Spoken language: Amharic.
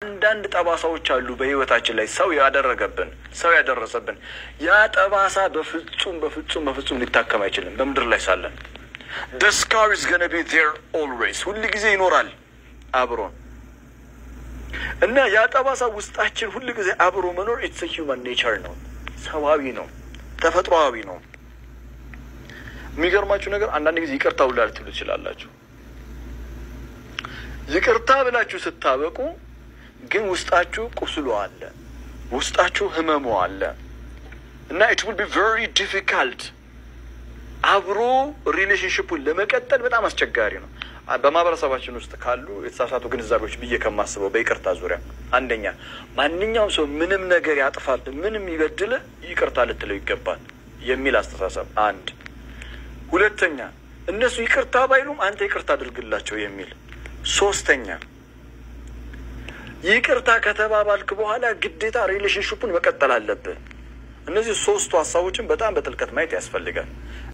አንዳንድ ጠባሳዎች አሉ በህይወታችን ላይ ሰው ያደረገብን ሰው ያደረሰብን ያ ጠባሳ በፍጹም በፍጹም በፍጹም ሊታከም አይችልም። በምድር ላይ ሳለን the scar is gonna be there always ሁል ጊዜ ይኖራል አብሮን እና ያ ጠባሳ ውስጣችን ሁል ጊዜ አብሮ መኖር ኢትስ ሂውማን ኔቸር ነው፣ ሰዋዊ ነው፣ ተፈጥሮአዊ ነው። የሚገርማችሁ ነገር አንዳንድ ጊዜ ይቅርታ ሁላ ልትሉ ትችላላችሁ። ይቅርታ ብላችሁ ስታበቁ ግን ውስጣችሁ ቁስሉ አለ፣ ውስጣችሁ ህመሙ አለ እና ኢት ውል ቢ ቨሪ ዲፊካልት አብሮ ሪሌሽንሽፑን ለመቀጠል በጣም አስቸጋሪ ነው። በማህበረሰባችን ውስጥ ካሉ የተሳሳቱ ግንዛቤዎች ብዬ ከማስበው በይቅርታ ዙሪያ አንደኛ ማንኛውም ሰው ምንም ነገር ያጥፋል፣ ምንም ይበድል ይቅርታ ልትለው ይገባል የሚል አስተሳሰብ አንድ። ሁለተኛ እነሱ ይቅርታ ባይሉም አንተ ይቅርታ አድርግላቸው የሚል ሶስተኛ ይቅርታ ከተባባልክ በኋላ ግዴታ ሪሌሽንሽፑን መቀጠል አለብህ። እነዚህ ሶስቱ ሀሳቦችን በጣም በጥልቀት ማየት ያስፈልጋል።